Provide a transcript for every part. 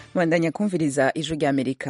bandanya kumviriza ijwi ry'amerika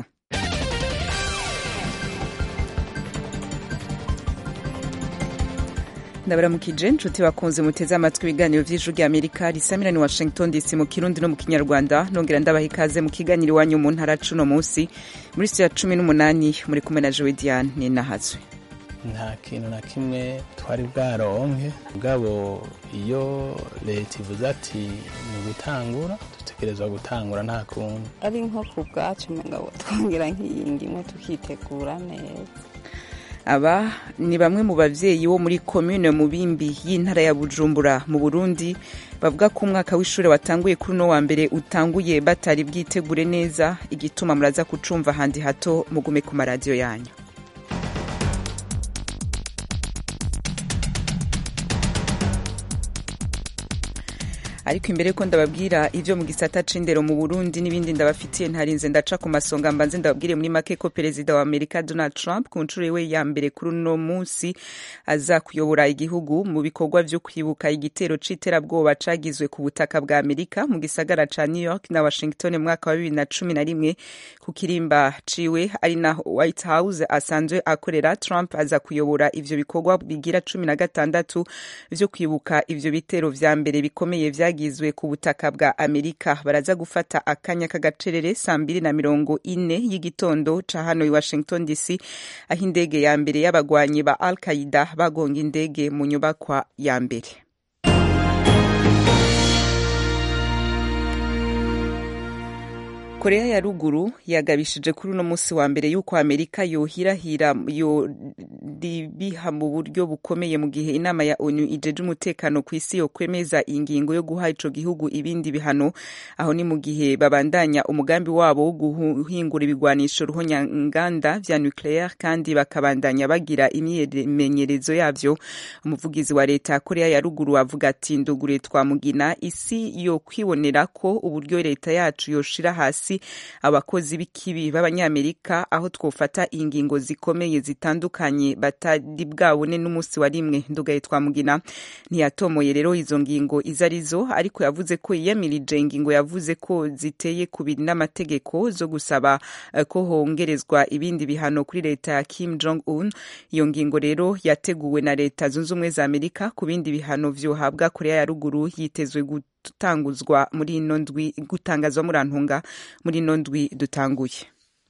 ndabaramukije inshuti bakunze muteze amatwi ibiganiro vy'ijwi ry'amerika risamira ni washington dc mu kirundi no mu kinyarwanda nongera ndabaha ikaze mu kiganiro iwanyu mu ntara cuno munsi muri studio ya cumi n'umunani muri kumwe na jowe diane ninahazwe nta kintu na kimwe twari bwaronke mugabo iyo leta ivuze ati ni ugutangura dutegerezwa gutangura nta kundi ari nko ku bwacu mugabo twongera nk'iyingi imwe tukitegura neza aba ni bamwe mu bavyeyi bo muri komune mubimbi y'intara ya bujumbura mu burundi bavuga ko umwaka w'ishure watanguye kuri uno wa mbere utanguye batari bwitegure neza igituma muraza kucumva handi hato mugume ku maradiyo yanyu ariko imbere ko ndababwira ivyo mu gisata c'indero mu Burundi n'ibindi ndabafitiye ntarinze ndaca ku masonga mbanze ndababwire muri make ko perezida wa Amerika Donald Trump ku nshuro iwe ya mbere kuri uno munsi aza kuyobora igihugu mu bikorwa vyo kwibuka igitero c'iterabwoba cagizwe ku butaka bwa Amerika mu gisagara ca New York na Washington mu mwaka wa bibiri na cumi na rimwe ku kirimba ciwe ari naho White House asanzwe akorera Trump aza kuyobora ivyo bikorwa bigira cumi na gatandatu vyo kwibuka ivyo bitero vya mbere bikomeye vya byagizwe ku butaka bwa amerika baraza gufata akanya k'agacerere saa mbiri na mirongo ine y'igitondo ca hano i washington dc aho indege ya mbere y'abagwanyi ba al qaida bagonga indege mu nyubakwa ya mbere korea ya ruguru yagabishije kuri uno munsi wa mbere y'uko amerika yohirahira yoribiha mu buryo bukomeye mu gihe inama ya onu ijeje umutekano ku isi yokwemeza ingingo yo guha ico gihugu ibindi bihano aho ni mu gihe babandanya umugambi wabo wo guhingura ibigwanisho ruhonyanganda vya nucleaire kandi bakabandanya bagira imyimenyerezo yavyo umuvugizi wa leta ya korea ya ruguru avuga ati ndugure twamugina isi yo kwibonera ko uburyo leta yacu yoshira hasi abakozi b'ikibi b'abanyamerika aho twofata ingingo zikomeye zitandukanye batari bwabone n'umunsi wa rimwe ndugaye twamugina ntiyatomoye rero izo ngingo izo arizo ariko yavuze ko yiyamirije ingingo yavuze ko ziteye kubiri n'amategeko zo gusaba ko hongerezwa ibindi bihano kuri leta ya Kim Jong Un iyo ngingo rero yateguwe na leta zunze ubumwe za Amerika ku bindi bihano vyohabwa Korea ya ruguru yitezwe gutanguzwa muri ino ndwi gutangazwa muri antunga muri ino ndwi dutanguye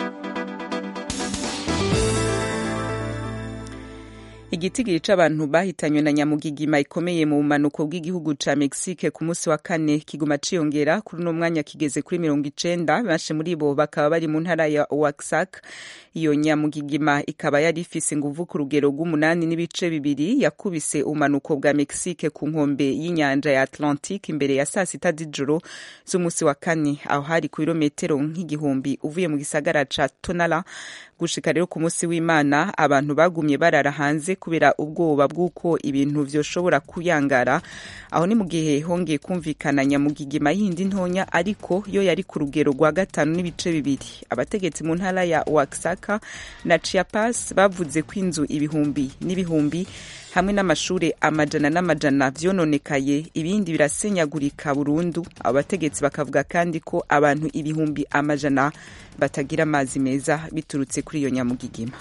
igitigiri c'abantu bahitanywe na nyamugigima ikomeye mu bumanuko bw'igihugu ca mexique ku munsi wa kane kiguma ciyongera kuri uno mwanya kigeze kuri mirongo icenda benshi muri bo bakaba bari mu ntara ya oaxac iyo nyamugigima ikaba yari ifise inguvu ku rugero rw'umunani n'ibice bibiri yakubise ubumanuko bwa mexique ku nkombe y'inyanja ya atlantique imbere ya saa sita z'ijoro z'umunsi wa kane aho hari ku birometero nk'igihumbi uvuye mu gisagara ca tonala gushika rero ku munsi w'imana abantu bagumye barara hanze kubera ubwoba bw'uko ibintu vyoshobora kuyangara aho ni mu gihe hongeye kumvikana nyamugigima yindi ntonya ariko yo yari ku rugero rwa gatanu n'ibice bibiri abategetsi mu ntara ya Oaxaca na Chiapas bavuze ko inzu ibihumbi n'ibihumbi hamwe n'amashure amajana n'amajana vyononekaye ibindi birasenyagurika burundu abo bategetsi bakavuga kandi ko abantu ibihumbi amajana batagira amazi meza biturutse kuri iyo nyamugigima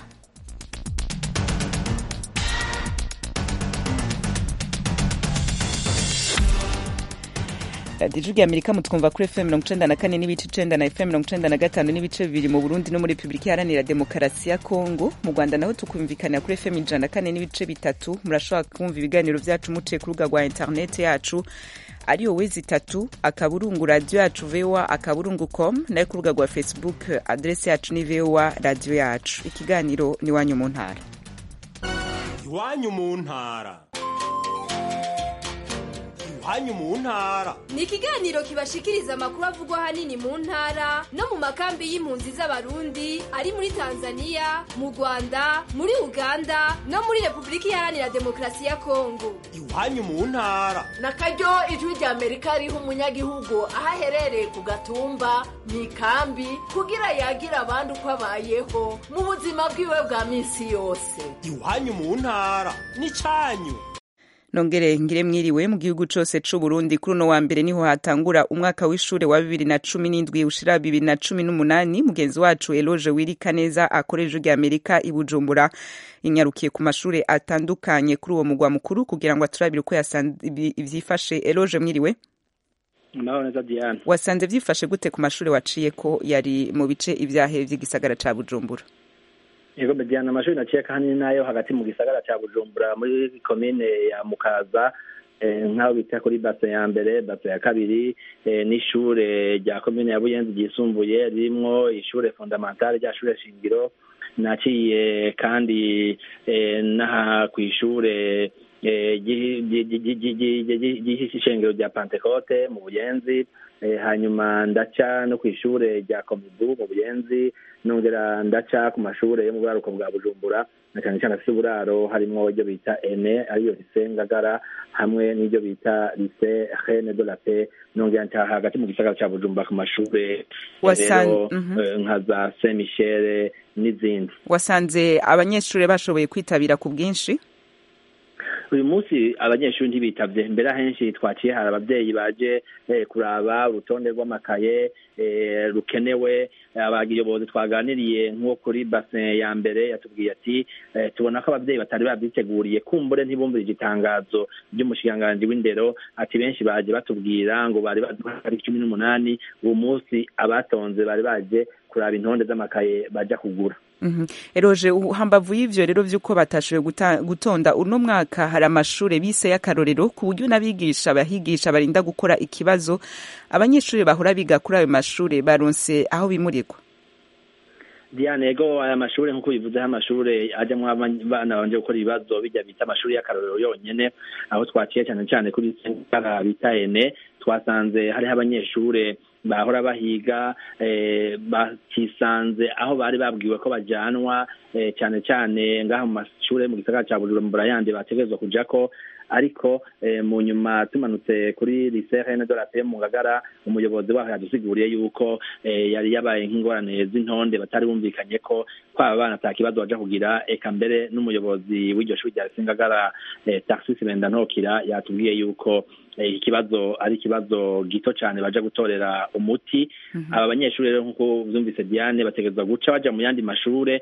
radiyo ijwi amerika mutwumva kuri fm mirongo icenda na kane n'ibice icenda na fm mirongo icenda na gatanu n'ibice bibiri mu burundi no muri repubulika iharanira demokarasi ya kongo mu rwanda naho tukumvikanira kuri fm ijana na kane n'ibice bitatu murashobora kumva ibiganiro vyacu muciye ku rubuga rwa interineti yacu ariyo wezi itatu akaburungu radiyo yacu voa akaburungu com nayo ku rubuga rwa facebook adresi yacu ni voa radiyo yacu ikiganiro ni iwanyu mu ntara iwanyu mu ntara iwanyu mu ntara ni ikiganiro kibashikiriza amakuru avugwa ahanini mu ntara no mu makambi y'impunzi z'abarundi ari muri tanzania mu rwanda muri uganda no muri repubulika iharanira demokarasi ya kongo iwanyu mu ntara na karyo ijwi rya amerika riha umunyagihugu aho aherereye ku gatumba mu ikambi kugira yagira abandi uko abayeho mu buzima bwiwe bwa minsi yose iwanyu mu ntara ni cyanyu nongere ngire mwiriwe mu gihugu cose c'u Burundi kuri uno wa mbere niho hatangura umwaka w'ishure wa bibiri na cumi n'indwi ushira bibiri na cumi n'umunani mugenzi wacu Eloge Wirika neza akoresha rya Amerika i Bujumbura inyarukiye ku mashure atandukanye kuri uwo mugwa mukuru kugira ngo aturabire uko vyifashe Eloge mwiriwe Naho neza Diane wasanze vyifashe gute ku mashure waciye ko yari mu bice ivyahe vy'igisagara ca Bujumbura Yego Diane amashuri naciye kandi nayo hagati mu gisagara ca Bujumbura muri komine ya Mukaza nk'aho bita kuri base ya mbere base ya kabiri n'ishure rya komine ya Buyenzi ryisumbuye ririmwo ishure fondamentale rya shure shingiro naciye kandi n'aha kw'ishure ry'ishengero rya Pentecote mu Buyenzi hanyuma ndaca no kw'ishure rya Komibu mu Buyenzi nongera ndaca ku mashure yo mu buraruko bwa Bujumbura na cyane cyane afite uburaro harimwo iryo bita ene ariyo lise ngagara hamwe n'iryo bita lise reine de la paix nongera nca hagati mu gisagara ca Bujumbura ku mashure rero nka za Saint Michel n'izindi wasanze abanyeshure bashoboye kwitabira ku bwinshi uyu munsi abanyeshuri ntibitavye mbere ahenshi twaciye hari abavyeyi baje kuraba urutonde rw'amakaye rukenewe abayobozi twaganiriye nko kuri basin ya mbere yatubwiye ati tubona ko abavyeyi batari babyiteguriye kumbure ntibumvirije itangazo ry'umushikiranganji w'indero ati benshi baje batubwira ngo bari bazi ari cumi n'umunani uwo munsi abatonze bari baje kuraba intonde z'amakaye baja kugura eroje hambavu y'ivyo rero vy'uko batashoboye gutonda uno mwaka hari amashure bise y'akarorero ku buryo n'abigisha abahigisha barinda gukora ikibazo abanyeshuri bahora biga kuri ayo mashure baronse aho bimurirwa Diane ego aya mashure nkuko bivuze amashure ajamwo abana banje gukora ibibazo bijya bita amashuri y'akarorero yonyene aho twaciye cyane cyane kuri sentara bita ene twasanze hariho abanyeshure bahora bahiga bakisanze aho bari babwiwe ko bajanwa cyane cyane ngaha mu mashure mu gisagara ca Bujumbura yandi bategerezwa kujako ariko mu nyuma tumanutse kuri lycée Reine de la Paix mu Ngagara umuyobozi waho yadusiguriye yuko yari yabaye nk'ingorane z'intonde batari bumvikanye ko kwaba bana ata kibazo baja kugira eka mbere n'umuyobozi w'iryo shuri rya Ngagara Tarsis Bendantokira yatubwiye yuko ikibazo ari ikibazo gito cyane baja gutorera umuti aba banyeshuri rero nk'uko vyumvise Diane bategerezwa guca baja mu yandi mashure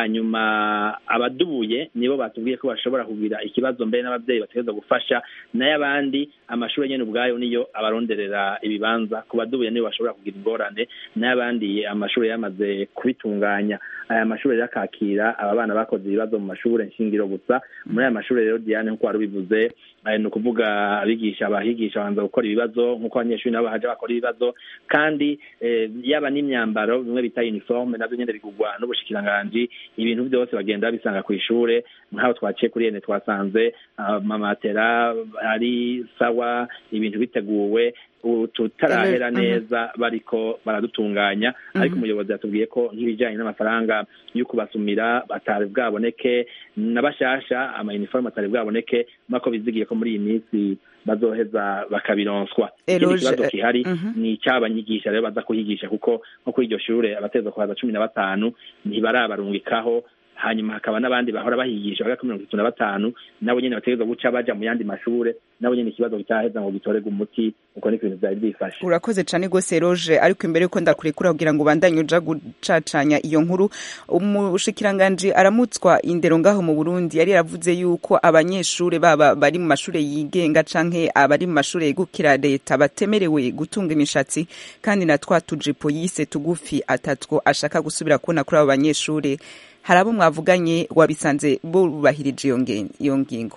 hanyuma abadubuye nibo batubwiye ko bashobora kugira ikibazo mbere n'abavyeyi bategerezwa gufasha nayo abandi amashuri nyene ubwayo niyo abaronderera ibibanza ku badubuye nibo bashobora kugira ingorane nayo abandi amashuri yamaze kubitunganya aya mashuri rero akakira aba bana bakoze ibibazo mu mashure nshingiro gusa muri aya mashuri rero Diane nk'uko wari ubivuze ni ukuvuga abigisha abahigisha babanza gukora ibibazo nk'uko abanyeshuri nabo baje bakora ibibazo kandi yaba n'imyambaro bimwe bita uniforme navyo nyene bigurwa n'ubushikiranganji ibintu byose bagenda babisanga ku ishure nk'aho twaciye kuri ene twasanze amamatera ari sawa ibintu biteguwe tutarahera neza bariko baradutunganya ariko umuyobozi yatubwiye ko nk'ibijyanye n'amafaranga yo kubasumira batari bwaboneke n'abashasha amayiniforume atari bwaboneke mako bizigiye ko muri iyi minsi bazoheza bakabironswa ikindi kibazo gihari ni icy'abanyigisha rero baza kuhigisha kuko nko kuri iryo shure abateza kuhaza cumi na batanu ntibarabarungikaho hanyuma hakaba n'abandi bahora bahigisha bagera kuri mirongo itatu na batanu nabo nyene bategerezwa guca baja mu yandi mashure nabo nyene ikibazo kitaheza ngo gitorerwe umuti uko niko ibintu vyari byifashe urakoze cane gose roje ariko imbere yuko ndakurekura kugira ngo ubandanye uja gucacanya iyo nkuru umushikiranganji aramutswa indero ngaho mu burundi yari yaravuze yuko abanyeshure baba bari mu mashure yigenga canke abari mu mashure yegukira leta batemerewe gutunga imishatsi kandi na twa tujipo yise tugufi atatwo ashaka gusubira kubona kuri abo banyeshure hari abo mwavuganye wabisanze bubahirije iyo ngingo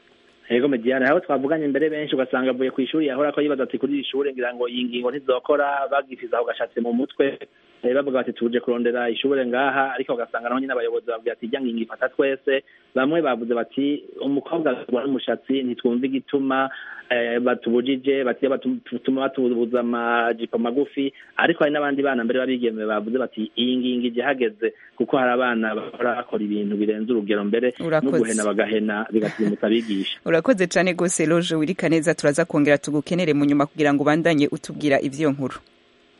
Ego mediane aho twavuganye mbere benshi ugasanga avuye ku ishuri yahora ko yibaza ati kuri iri shure ngira ngo iyi ngingo ntizokora bagifiza aho gashatse mu mutwe bavuga bati tuje kurondera ishure ngaha ariko ugasanga naho nyine abayobozi bavuga ati ijya ngingo ifata twese bamwe bavuze bati umukobwa agwa n'umushatsi ntitwumva igituma batubujije batuma batubuza amajipo magufi ariko hari n'abandi bana mbere babigeme bavuze bati iyi ngingo ije hageze kuko hari abana bahora bakora ibintu birenze urugero mbere no guhena bagahena bigatuma abigisha urakoze cyane rwose loje wirika neza turaza kongera tugukenere mu nyuma kugira ngo ubandanye utubwira ivy'iyo nkuru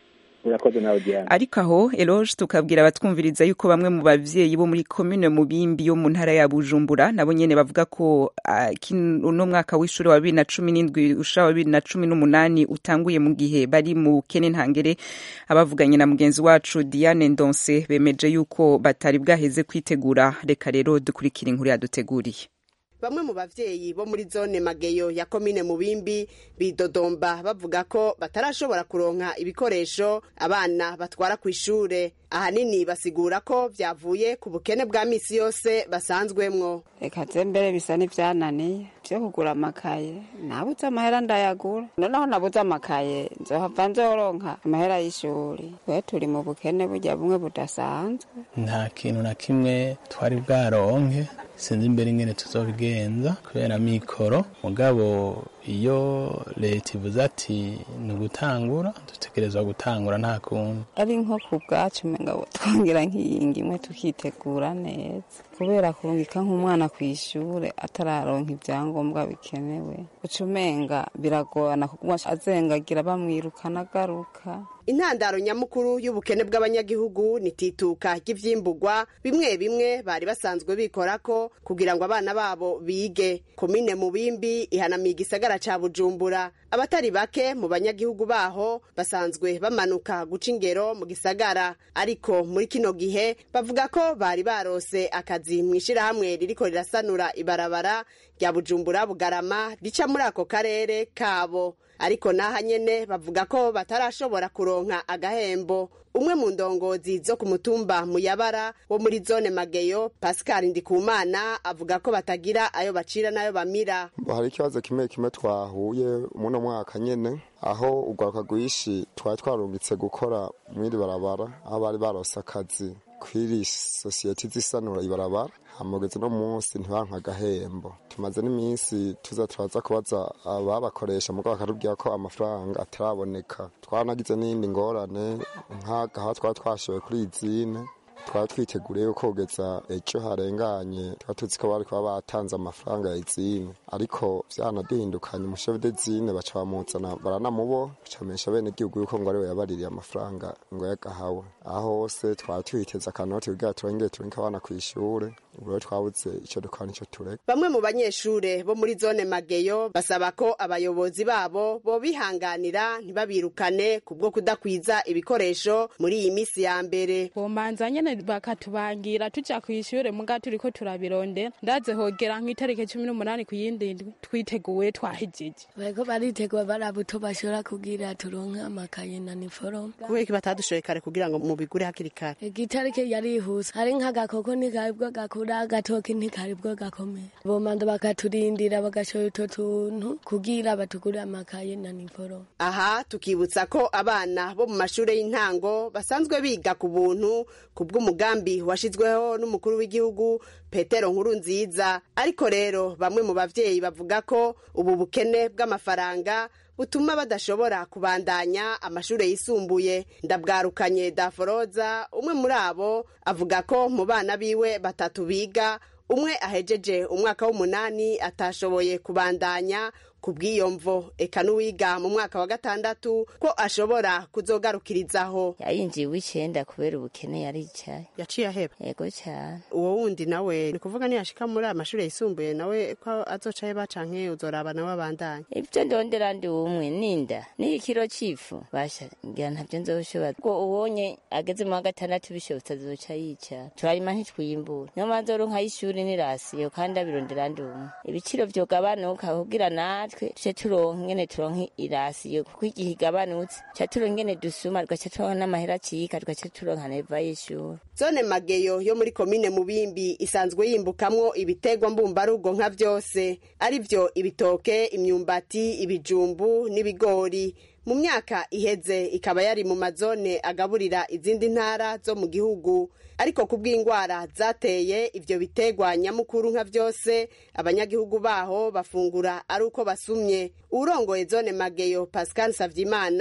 urakoze nawe diana ariko aho eloge tukabwira abatwumviriza yuko bamwe mu bavyeyi bo muri komine mubimbi yo mu ntara ya bujumbura nabo nyene bavuga ko ah, kino- uno mwaka w'ishuri wa bibiri na cumi n'indwi ushira wa bibiri na cumi n'umunani utanguye mu gihe bari mu bukene ntangere abavuganye na mugenzi wacu diane ndonse bemeje yuko batari bwaheze kwitegura reka rero dukurikira inkuru yaduteguriye bamwe mu bavyeyi bo muri zone mageyo ya komine mubimbi bidodomba bavuga ko batarashobora kuronka ibikoresho abana batwara ku ishure ahanini basigura ko vyavuye ku bukene bwa misi yose basanzwemwo reka ze mbere bisa n'ivyananiye vyo kugura amakaye nabuze amahera ndayagura noneho nabuze amakaye nzohava nzoronka amahera y'ishuri twe turi mu bukene burya bumwe budasanzwe nta kintu na kimwe twari bwaronke sinzi imbere ingene tuzobigenza kubera mikoro mugabo iyo leta ivuze ati ni ugutangura dutegerezwa gutangura nta kundi ari nko ku bwacu umenga twongera nk'iyingi imwe tukitegura neza kubera kurungika nk'umwana ku ishure atararonka ibyangombwa bikenewe uca umenga biragorana kuko azengagira bamwirukana agaruka intandaro nyamukuru y'ubukene bw'abanyagihugu ni tituka ry'ivyimburwa bimwe bimwe bari basanzwe bikorako kugira ngo abana babo bige komine mubimbi ihanamiye igisagara ca bujumbura abatari bake mu banyagihugu baho basanzwe bamanuka guca ingero mu gisagara ariko muri kino gihe bavuga ko bari barose akazi mu ishirahamwe ririko rirasanura ibarabara rya bujumbura bugarama rica muri ako karere kabo ariko naha nyene bavuga ko batarashobora kuronka agahembo umwe mu ndongozi zo ku mutumba muyabara wo muri zone mageyo pascal ndikumana avuga ko batagira ayo bacira n'ayo bamira hari ikibazo kimwe kimwe twahuye muno mwaka nyene aho urwaruka rwishi twari twarungitse gukora mw'iri barabara aho bari barose akazi kw'iri sosiyete zisanura ibarabara hamugeze no munsi ntibanka agahembo tumaze n'iminsi tuza turaza kubaza ababakoresha mugabo bakatubwira ko amafaranga ataraboneka twanagize n'iyindi ngorane nk'agaha twari twashowe kuri izine twari twiteguriye ko kugeza ejo harenganye twari tuzi ko bari kuba batanze amafaranga ya izine ariko vyanaduhindukanye umushefu de zine baca bamuzana baranamubo bacamenyesha bene igihugu yuko ngo ariwe yabaririye amafaranga ngo yagahawe aho hose twari twiteze akanoti kugira turengere turinke abana kw'ishure ubu rero twabuze ico dukora nico tureka bamwe mu banyeshure bo muri zone mageyo basaba ko abayobozi babo bobihanganira ntibabirukane kubwo kudakwiza ibikoresho muri iyi misi ya mbere bomanza nyene bakatubangira tuja kw'ishure muga turiko turabirondera ndaze hogera nk'itariki cumi n'umunani ku yindi ndwi twiteguye twahejeje bariko baritegura barabuto bashobora kugira turonke amakaye na niforome kubera iki batadushoye kare kugira ngo mubigure hakiri kare igitariki yarihuse hari nk'agakoko ntikaribwo gakura agatoki ntikaribwo gakomera bomanza bakaturindira bagashora utwo tuntu kugira batugure amakaye na niforome aha tukibutsa ko abana bo mu mashure y'intango basanzwe biga ku buntu ku bw'umugambi washizweho n'umukuru w'igihugu petero nkuru nziza ariko rero bamwe mu bavyeyi bavuga ko ubu bukene bw'amafaranga butuma badashobora kubandanya amashure yisumbuye ndabwarukanye daforoza umwe muri abo avuga ko mu bana biwe batatu biga umwe ahejeje umwaka w'umunani atashoboye kubandanya ku bw'iyo mvo eka n'uwiga mu mwaka wa gatandatu ko ashobora kuzogarukirizaho yayinjiye uw'icenda kubera ubukene yaricaye yaciye aheba yego cyane uwo wundi nawe ni kuvuga niyashika muri aya mashuri yisumbuye nawe ko azoca aheba canke uzoraba nawe abandanya ibyo ndondera ndi umwe ninda n'ikiro c'ifu basha ngira ntavyo nzoshobora ubwo ubonye ageze mu wa gatandatu bishobotse azoca yicara turarima ntitwiyimbura niyo mpamvu nzoronka y'ishuri n'irasiyo kandi abirondera ndi umwe ibiciro vyogabanuka kugira natwe tuce turonka ingene turonka irasiyo kuko igihe igabanutse tuca turonka ingene dusuma tugaca turonka n'amahera acika tugaca turonka neva y'ishuri zone mageyo yo muri komine mubimbi isanzwe yimbukamwo ibitegwa mbumbarugo nka vyose arivyo ibitoke imyumbati ibijumbu n'ibigori mu myaka iheze ikaba yari mu mazone agaburira izindi ntara zo mu gihugu ariko ku bw'indwara zateye ivyo bitegwa nyamukuru nka vyose abanyagihugu baho bafungura ari uko basumye urongoye zone mageyo pascal savyimana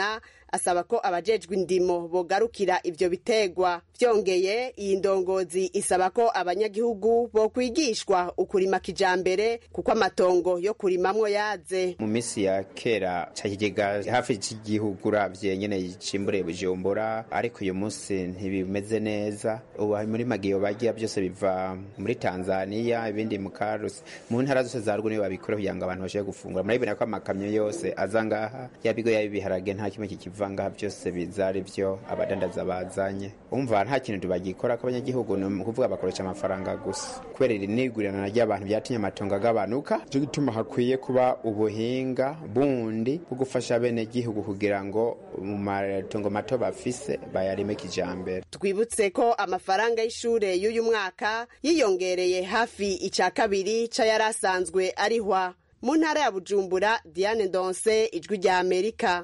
asaba ko abajejwe indimo bogarukira ivyo bitegwa vyongeye iyi ndongozi isaba ko abanyagihugu bokwigishwa ukurima kijambere kuko amatongo yo kurimamwo yaze mu minsi ya kera ca kigega hafi cy'igihugu uravye nyene cimbure bujumbura ariko uyu munsi ntibimeze neza ubu muri magiyo bagiya byose biva muri tanzania ibindi mu karusi mu ntara zose za ruguru niyo babikora kugira ngo abantu bashobore gufungura murabibona ko amakamyo yose aza ngaha yabigo yaba ibiharage nta kimwe kikiva ngaha byose biza ari byo abadandaza bazanye umva nta kintu tubagikora ko abanyagihugu ni ukuvuga bakoresha amafaranga gusa kubera iri nigurirana ry'abantu byatumye amatongo agabanuka cyo gituma hakwiye kuba ubuhinga bundi bwo gufasha bene gihugu kugira ngo mu matongo mato bafise bayarime kijambere twibutse ko amafaranga y'ishure y'uyu mwaka yiyongereye hafi ica kabiri c'ayari asanzwe arihwa mu ntara ya bujumbura diane ndonse ijwi rya amerika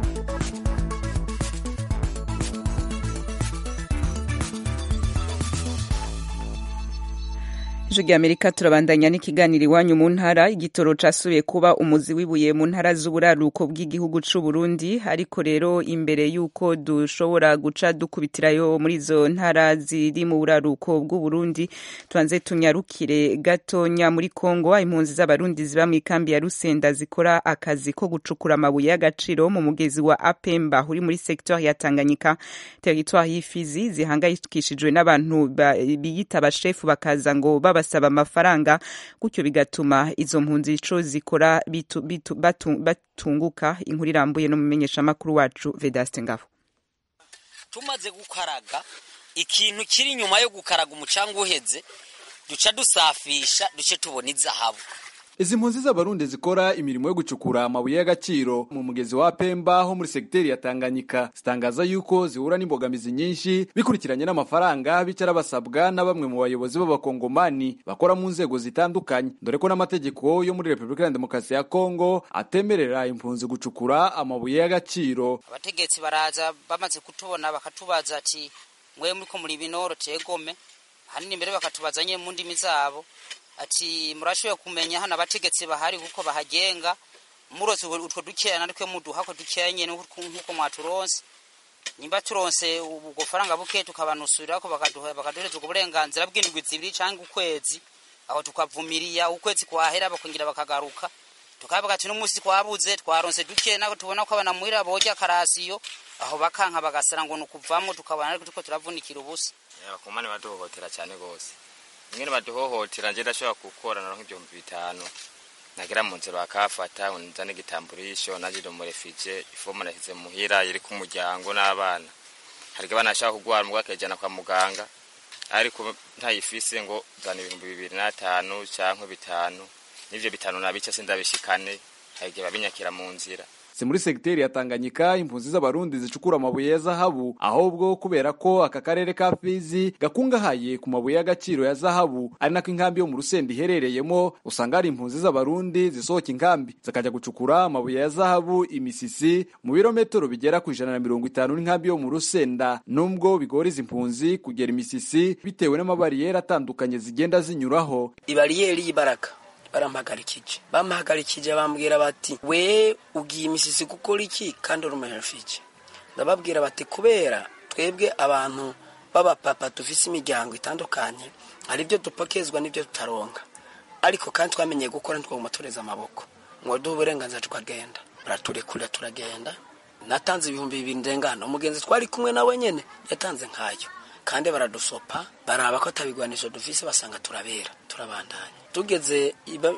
ijwi rya amerika turabandanya n'ikiganiro iwanyu mu ntara igitoro casubiye kuba umuzi wibuye mu ntara z'uburaruko bw'igihugu c'u Burundi ariko rero imbere y'uko dushobora guca dukubitirayo muri izo ntara ziri mu buraruko bw'u Burundi tubanze tunyarukire gatonya muri Kongo impunzi z'abarundi ziba mu ikambi ya Rusenda zikora akazi ko gucukura amabuye y'agaciro mu mugezi wa Apemba uri muri secteur ya Tanganyika territoire y'ifizi zihangayikishijwe n'abantu biyita abashefu bakaza ngo baba basaba amafaranga gutyo bigatuma izo mpunzi ico zikora bitu, bitu, batu, batunguka inkuru irambuye no mumenyeshamakuru wacu Vedaste Ngabo tumaze gukaraga ikintu kiri inyuma yo gukaraga umucanga uheze duca dusafisha duce tubona izahabu izi mpunzi z'abarundi zikora imirimo yo gucukura amabuye y'agaciro mu mugezi wa Pemba ho muri segiteri ya Tanganyika zitangaza yuko zihura n'imbogamizi nyinshi bikurikiranye n'amafaranga bicara basabwa na bamwe mu bayobozi b'abakongomani bakora mu nzego zitandukanye dore ko n'amategeko yo muri Repubulika ya Demokarasi ya Kongo atemerera impunzi gucukura amabuye y'agaciro abategetsi baraza bamaze kutubona bakatubaza ati mwe muriko muri binoro tegome hanini mbere bakatubaza nye mu ndimi zabo ati murashoboye kumenya hano abategetsi bahari kuko bahagenga murose utwo dukeya natwe muduha ko dukeya nyene nkuko mwaturonse nimba turonse ubwo faranga buke tukabanusurira ko bakaduha bakaduhereza ubwo burenganzira bw'indwi zibiri cyangwa ukwezi aho tukavumiriya ukwezi kwahera bakongera bakagaruka tukavuga ati n'umunsi twabuze twaronse duke nako tubona ko abana muhira boja karasiyo aho bakanka bagasara ngo nukuvamwo tukabona ariko tuko turavunikira ubusa abakomane baduhohotera cyane gose ingene baduhohotera nje ndashobora gukora naronka ibihumbi bitanu nagera mu nzira bakafata nzane igitamburisho naje mu refugee ifomu nashyize muhira iri ku muryango n'abana hari abana bashaka kugwara mugwa akajana kwa muganga ariko ntayifise ngo zana ibihumbi bibiri n'atanu cyangwa bitanu n'ivyo bitanu nabica sindabishikane hari igihe babinyakira mu nzira si muri segiteri ya Tanganyika impunzi z'abarundi zicukura amabuye ya zahabu ahubwo kubera ko aka karere ka Fizi gakungahaye ku mabuye y'agaciro ya zahabu ari nako inkambi yo mu Rusenda iherereyemo usanga hari impunzi z'abarundi zisohoka inkambi zikajya gucukura amabuye ya zahabu imisisi mu birometero bigera ku ijana na mirongo itanu n'inkambi yo mu Rusenda nubwo bigora izi impunzi kugera imisisi bitewe n'amabariyeri atandukanye zigenda zinyuraho ibariyeri y'ibaraka barampagarikije bampagarikije bambwira bati we ugiye imisisi gukora iki kandi uri umuherifike ndababwira bati kubera twebwe abantu b'abapapa dufise imiryango itandukanye hari ibyo dupakezwa n'ibyo tutaronka ariko kandi twamenyeye gukora ntitwaguma tureza amaboko ngo duhe uburenganzira tukagenda baraturekurira turagenda natanze ibihumbi bibiri ndengana umugenzi twari kumwe nawe nyene yatanze nkayo kandi baradusopa baraba ko atabigwanisho dufise basanga turabera turabandanya tugeze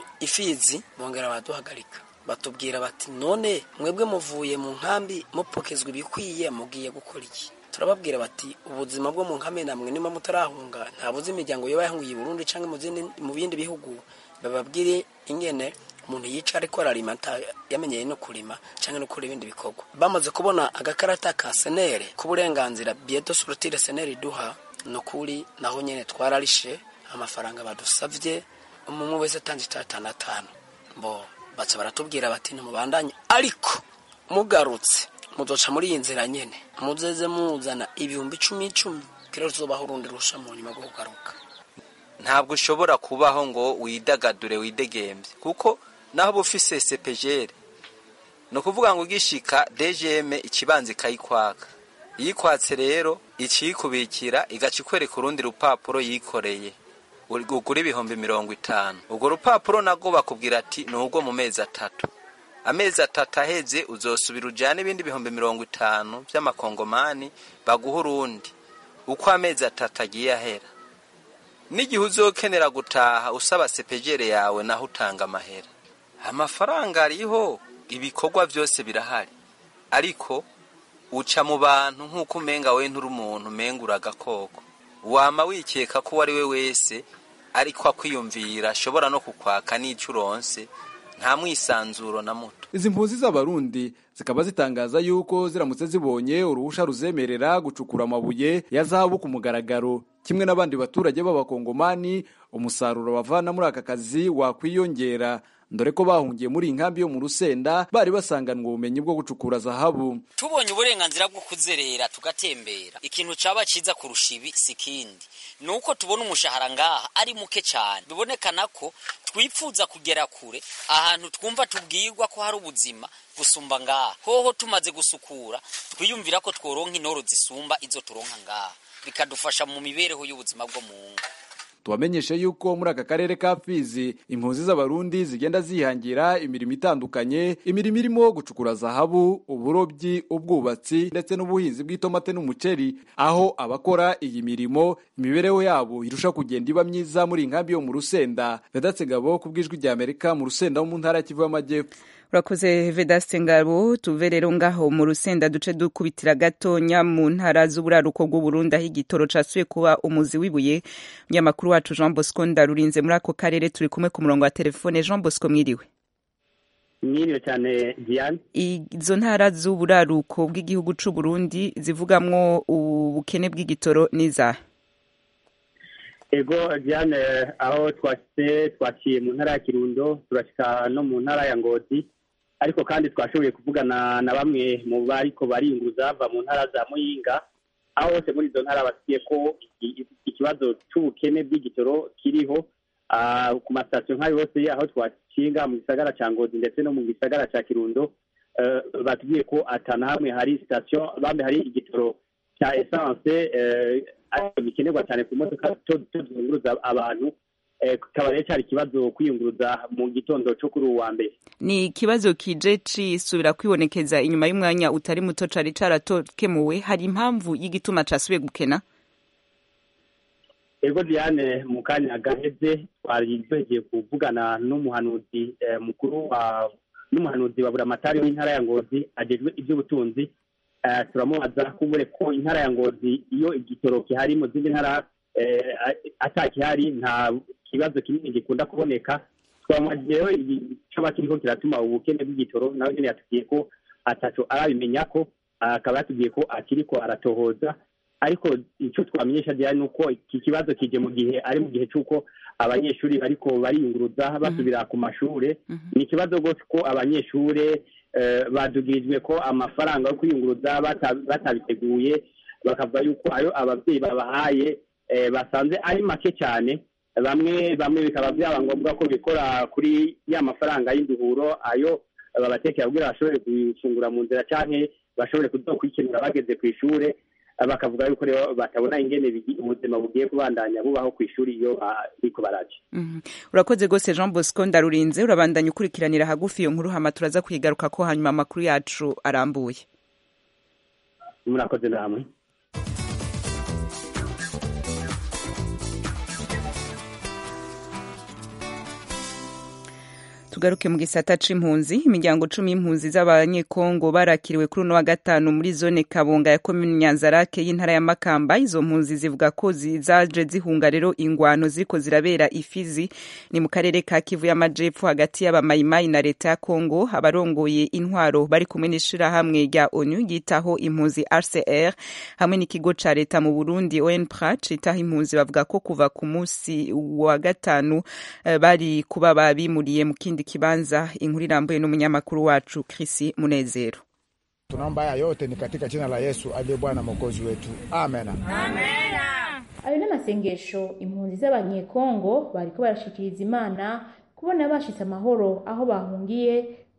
ifizi bongera baraduhagarika batubwira bati none mwebwe muvuye mu nkambi mupokezwa ibikwiye mugiye gukora iki turababwira bati ubuzima bwo mu nkambi namwe niba mutarahunga ntabuze imiryango yoba yahungiye i burundi cyangwa mu bindi bihugu bababwire ingene umuntu yica ariko ararima yamenyeye no kurima cyangwa no gukora ibindi bikorwa bamaze kubona agakarata ka senere k'uburenganzira bieto surutire senere iduha ni ukuri naho nyine twararishe amafaranga badusabye umwe wese atanze itatanu atanu bo baca baratubwira bati ntimubandanye ariko mugarutse muzoca muri iyi nzira nyine muzeze muzana ibihumbi icumi icumi kera tuzobaho urundi rusha mu nyuma rwo kugaruka ntabwo ushobora kubaho ngo widagadure widegembye kuko naho uba ufise sepejere ni ukuvuga ngo ugishika dgm ikibanza ikayikwaka iyikwatse rero ikiyikubikira igaca ikwereka urundi rupapuro yikoreye ugura ibihumbi mirongo itanu urwo rupapuro nabwo bakubwira ati ni urwo mu mezi atatu amezi atatu aheze uzosubira ujyane ibindi bihumbi mirongo itanu by'amakongomani baguha urundi uko amezi atatu agiye ahera n'igihe uzokenera gutaha usaba sepejere yawe naho utanga amahera amafaranga ariho ibikorwa byose birahari ariko uca mu bantu nk'uko umenga we nturi umuntu umenga uragakoko wama wikeka ko uwo ari we wese ariko akwiyumvira ashobora no kukwaka n'icyo uronse nta mwisanzuro na muto izi mpunzi z'abarundi zikaba zitangaza yuko ziramutse zibonye uruhusha ruzemerera gucukura amabuye ya zahabu ku mugaragaro kimwe n'abandi baturage b'abakongomani umusaruro bavana muri aka kazi wakwiyongera dore ko bahungiye muri iyi nkambi yo mu rusenda bari basanganwe ubumenyi bwo gucukura zahabu tubonye uburenganzira bwo kuzerera tugatembera ikintu caba ciza kurusha ibi si kindi ni uko tubona umushahara ngaha ari muke cyane bibonekana ko twifuza kugera kure ahantu twumva tubwirwa ko hari ubuzima gusumba ngaha hoho tumaze gusukura twiyumvira ko tworonka intoro zisumba izo turonka ngaha bikadufasha mu mibereho y'ubuzima bwo mu ngo tubamenyeshe yuko muri aka karere ka fizi impunzi z'abarundi zigenda zihangira imirimo itandukanye imirimo irimo gucukura zahabu uburobyi ubwubatsi ndetse n'ubuhinzi bw'itomate n'umuceri aho abakora iyi mirimo imibereho yabo irusha kugenda iba myiza muri iyi nkambi yo mu rusenda vedatse ngabo ku bw'ijwi rya amerika mu rusenda wo mu ntara ya kivu y'amajyepfo urakoze vedaste ngabo tuve rero ngaho mu rusenda duce dukubitira gatonya mu ntara z'uburaruko bw'uburundi aho igitoro casuye kuba umuzi w'ibuye umunyamakuru wacu jean bosco ndarurinze muri ako karere turi kumwe ku murongo wa telefone jean bosco mwiriwe mwiriwe cyane diane izo ntara z'uburaruko bw'igihugu c'uburundi zivugamwo ubukene bw'igitoro n'izaha ego diane aho twashyize twaciye mu ntara ya kirundo turashyika no mu ntara ya ngozi ariko kandi twashoboye kuvugana na bamwe mu bariko baringuza bava mu ntara za muyinga aho hose muri izo ntara basiye ko ikibazo c'ubukene bw'igitoro kiriho ku masitasiyo nk'ayo hose aho twacinga mu gisagara ca ngozi ndetse no mu gisagara ca kirundo batubwiye ko atana hamwe hari sitasiyo bambe hari igitoro cya esanse ariko bikenerwa cyane ku modoka tuzunguruza abantu kikaba rero cyari ikibazo kwiyunguruza mu gitondo cyo kuri uwo wa mbere ni ikibazo kije cisubira kwibonekeza inyuma y'umwanya utari muto cari caratokemuwe hari impamvu y'igituma casubiye gukena ego diane mu kanya gaheze twari twegeye kuvugana n'umuhanuzi mukuru wa n'umuhanuzi wa buramatari w'intara ya ngozi agejwe iby'ubutunzi turamubaza kubure ko intara ya ngozi iyo igitoro gihari mu zindi ntara atakihari nta kibazo kinini gikunda kuboneka twamwagiyeho igicoba kiriko kiratuma ubukene bw'igitoro nawe nyene yatubwiye ko ataco arabimenya ko akaba yatubwiye ko akiriko aratohoza ariko icyo twamenyesha diane ni uko iki kibazo kije mu gihe ari mu gihe c'uko abanyeshuri bariko bariyunguruza basubira ku mashure ni ikibazo rwose ko abanyeshure badugirijwe ko amafaranga yo kwiyunguruza batabiteguye bakavuga yuko ayo ababyeyi babahaye basanze ari make cyane bamwe bamwe bikaba byaba ngombwa ko bikora kuri ya mafaranga y'induhuro ayo babatekera kugira bashobore gufungura mu nzira cyangwa bashobore kwikenura bageze ku ishuri bakavuga yuko rero batabona ingene ubuzima bugiye kubandanya bubaho ku ishuri iyo bariko baraje urakoze rwose jean bosco ndarurinze urabandanya ukurikiranira hagufi iyo nkuru hama turaza kwigaruka ko hanyuma amakuru yacu arambuye murakoze namwe tugaruke mu gisata c'impunzi imiryango cumi y'impunzi z'abanyekongo barakiriwe kuri uno wa gatanu muri zone kabonga ya komini nyanzarake y'intara ya makamba izo mpunzi zivuga ko zaje zihunga rero ingwano ziriko zirabera ifizi ni mu karere ka kivu y'amajepfo hagati y'abamayimayi na leta ya kongo abarongoye intwaro bari kumwe n'ishirahamwe rya onu ryitaho impunzi rcr hamwe n'ikigo ca leta mu burundi onpra citaho impunzi bavuga ko kuva ku munsi wa gatanu uh, bari kuba babimuriye mu kindi kibanza inkuru irambuye n'umunyamakuru wacu Chris Munezero. Tunaomba haya yote ni katika jina la Yesu aliye Bwana mwokozi wetu. Amen. Ayo n'amasengesho impunzi z'abanyekongo bariko barashikiriza Imana kubona bashitse amahoro aho bahungiye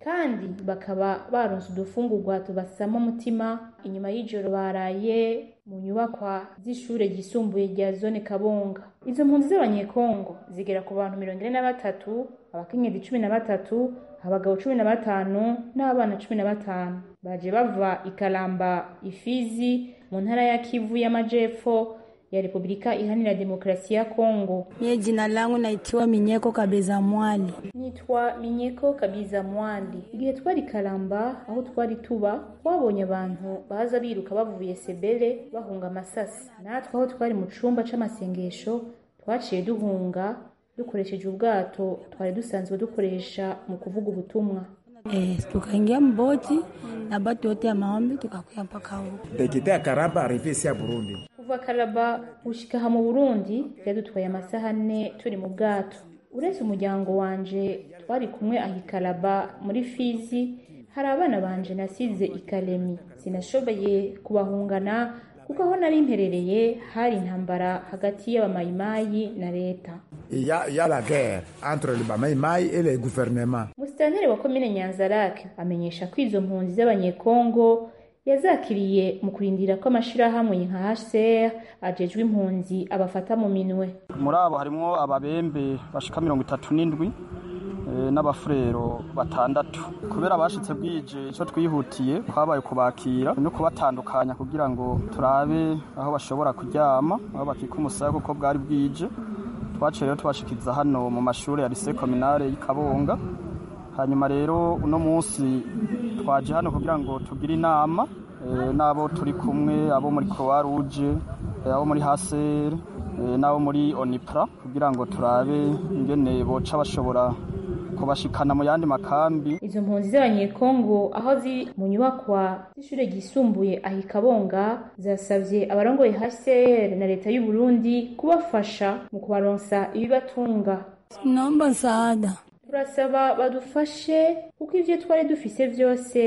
kandi bakaba baronse udufungurwa tubasama umutima inyuma y'ijoro baraye mu nyubakwa z'ishure ryisumbuye rya zone kabonga izo mpunzi z'abanyekongo zigera ku bantu mirongo ine na batatu abakenyezi cumi na batatu abagabo cumi na batanu n'abana cumi na batanu baje bava ikaramba ifizi mu ntara ya kivu y'amajepfo ya Republika Iharanira Demokrasi ya Kongo. Mie jina langu naitiwa Minyeko Kabeza Mwali. Nitwa Minyeko Kabiza Mwali. Igihe twari Karamba aho twari tuba twabonye abantu baza biruka bavuye Sebele bahunga amasasi. Natwe aho twari mu cumba c'amasengesho twaciye duhunga dukoresheje ubwato twari dusanzwe dukoresha mu kuvuga ubutumwa. Eh, tukaingia mboti na batu yote ya maombi tukakuya mpaka huko. Dekite Karamba arrivé ici à Burundi. kuva karaba gushika aha mu burundi byadutwaye amasaha ane turi mu bwato uretse umuryango wanje twari kumwe aha ikaraba muri fizi hari abana banje nasize ikaremi sinashoboye kubahungana kuko aho nari mperereye hari intambara hagati y'abamayimayi na leta Il y a, il y a la guerre entre le Bamaïmaï et le gouvernement. musitanteri wa komine nyanzarake amenyesha ko izo mpunzi z'abanyekongo yazakiriye mu kurindira ko amashirahamwe nka HCR ajejwe impunzi abafata mu minwe muri abo harimwo ababembe bashika mirongo itatu n'indwi eh, n'abafurero batandatu kubera bashitse bwije ico twihutiye kwabaye kubakira no kubatandukanya kugira ngo turabe aho bashobora kuryama aho bakika umusaya kuko bwari bwije twaciye rero tubashikiza hano mu mashuri ya lycée communale y'Ikabonga hanyuma rero uno munsi twaje hano kugira ngo tugire inama eh, n'abo turi kumwe abo muri croix rouge eh, abo muri haser eh, n'abo muri onipra kugira ngo turabe ingene boca bashobora kubashikana mu yandi makambi izo mpunzi z'abanyekongo aho ziri mu nyubakwa z'ishure ryisumbuye aha ikabonga zasavye abarongoye HCR na leta y'u Burundi kubafasha mu kubaronsa ibibatunga Naomba msaada. turasaba badufashe kuko ivyo twari dufise vyose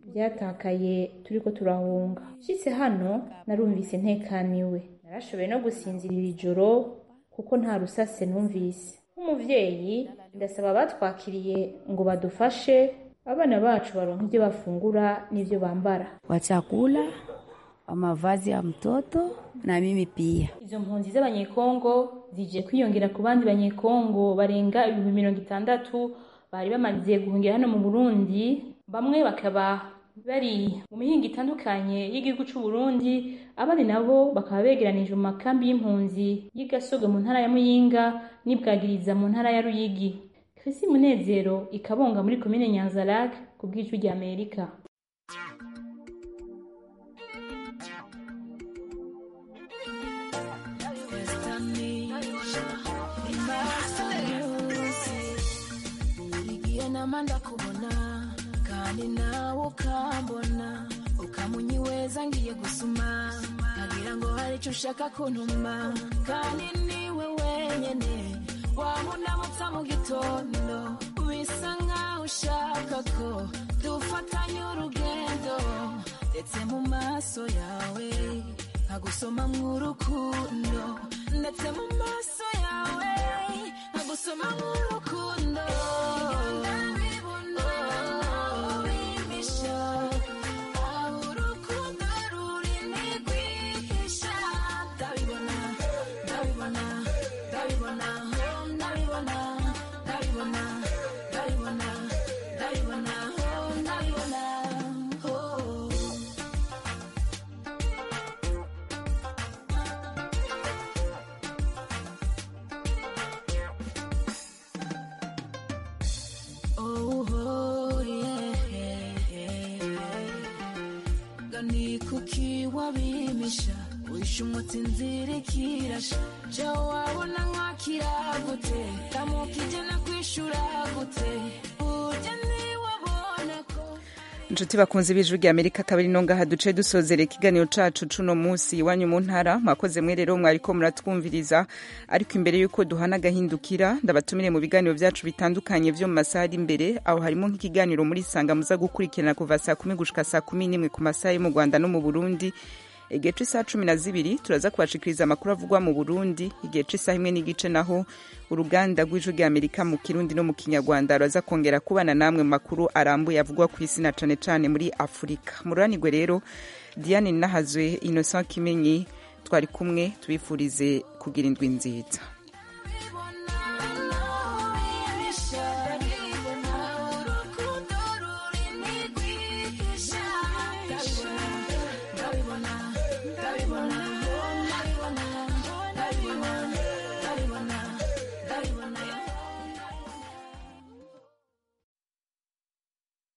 vyatakaye turiko turahunga nshitse hano narumvise ntekaniwe narashoboye no gusinzirira ijoro kuko nta rusase numvise nk'umuvyeyi ndasaba abatwakiriye ngo badufashe abana bacu baronka ivyo bafungura n'ivyo bambara Wa chakula, wa mavazi ya mtoto na mimi pia. izo mpunzi z'abanyekongo zije kwiyongera ku bandi banyekongo barenga ibihumbi mirongo itandatu bari bamaze guhungira hano mu burundi bamwe bakaba bari mu mihinga itandukanye y'igihugu c'u Burundi abandi nabo bakaba begeranije mu makambi y'impunzi y'igasogo mu ntara ya muyinga n'ibwagiriza mu ntara ya ruyigi Chrissy Munezero ikabonga muri komine Nyanza-Lac ku bw'ijwi rya Amerika igihe nama ndakubona kandi nawe ukambona ukamunyiweza ngiye gusuma nkagira ngo hari icyo ushaka kuntuma kandi niwe wenyene wamunamutsa mu gitondo bisa nkaho ushaka ko dufatanya urugendo ndetse mu maso yawe nkagusoma mw'urukundo ndetse mu maso yawe nkagusoma mw'urukundo ndabibona bimisha aho urukundo ruri ntigwihisha ndabibona ndabibona ndabibona oh, ndabibona ndabibona ndabibona ndabibona oh, ndabibona oh. Oh, oh, yeah. Gani kuki wabimisha wishe umutsinzira ikirasha ja wabona nkakira gute tamukije nakwishura gute burya niwabona ko inshuti bakunze b'ijwi rya amerika akaba ari no ngaha duce dusozera ikiganiro cacu cuno munsi iwanyu mu ntara mwakoze mwe rero mwariko muratwumviriza ariko imbere y'uko duhana agahindukira ndabatumire mu biganiro vyacu bitandukanye vyo mu masaha ari imbere aho harimo nk'ikiganiro muri sanga muza gukurikirana kuva saa kumi gushika saa kumi n'imwe ku masaha yo mu rwanda no mu burundi igihe c'isaha cumi na zibiri turaza kubashikiriza amakuru avugwa mu burundi igihe c'isaha imwe n'igice naho uruganda rw'ijwi rya amerika mu kirundi no mu kinyarwanda ruraza kongera kubana namwe mu makuru arambuye avugwa ku isi na cane cane muri afurika mururanirwe rero diane nahazwe innocent kimenyi twari kumwe tubifurize kugira indwi nziza